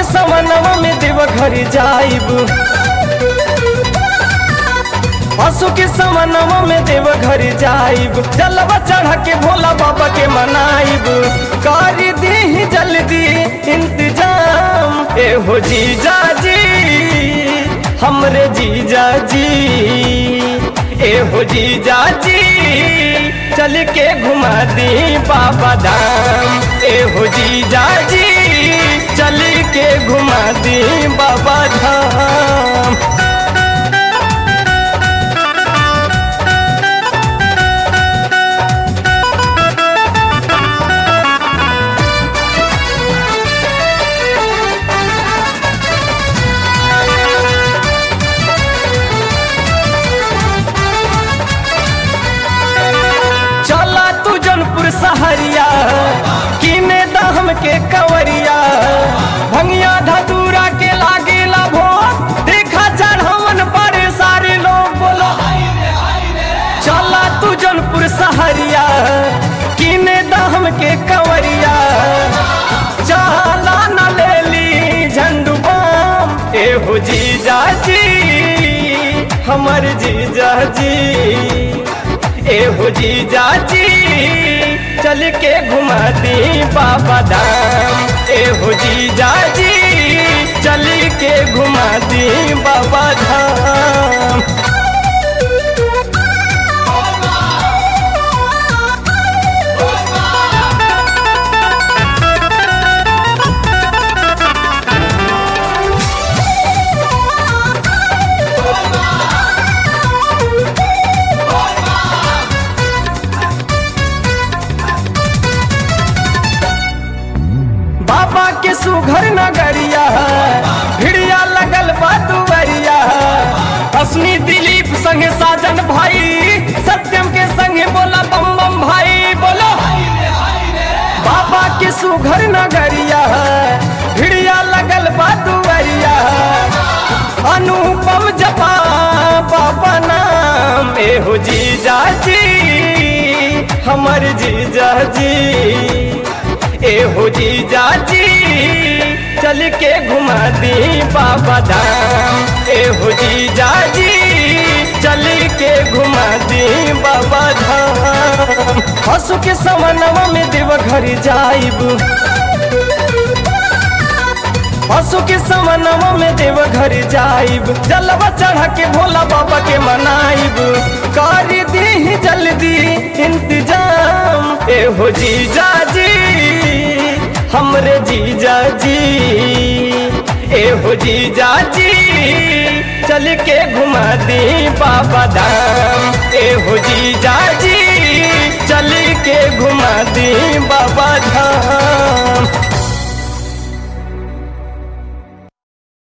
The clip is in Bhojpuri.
के समनवा में देव घर जाइब पशु के समनवा में देव घर जाइब जलवा चढ़ा के भोला बाबा के मनाइब कर दी जल्दी इंतजाम ए हो जीजा जी हमरे जीजा जी ए हो जीजा जी चल के घुमा दी बाबा धाम ए हो जीजा जी चल के घुमा दी बाबा धाम चला तू जनपुर सहरिया किने दहम के कवरिया भंगिया धतूरा के लागे भो देखा चढ़वन पर सारे लोग बोलो चला तू जनपुर सहरिया किने दहम के कवरिया चला न ले ली झंडू बाम ए हो जीजा जी हमर जीजा जी ए हो जीजा जी चल के घुमा दी बाबा धाम ए हो जीजा जी चल के घुमा दी बाबा धाम बाबा के सुघर नगरिया भिड़िया लगल बा दुवरिया असनी दिलीप संगे साजन भाई सत्यम के संगे बोला बम बम भाई बोलो बाबा के सुघर नगरिया भिड़िया लगल बा दुवरिया अनुपम जपा बाबा नाम ए हो जीजा जी हमर जीजा जी ए हो जीजा जी चल के घुमा दी बाबा धाम ए हो जीजा जी चल के घुमा दी बाबा धाम हसु के समनवा में देव घर जाइब हसु के समनवा में देव घर जाइब जलवा चढ़ा के भोला बाबा के मनाइब कर दी जल्दी इंतजाम ए हो जीजा जी हमरे जीजा जी ए हो जीजा जी चल के घुमा दी बाबा धाम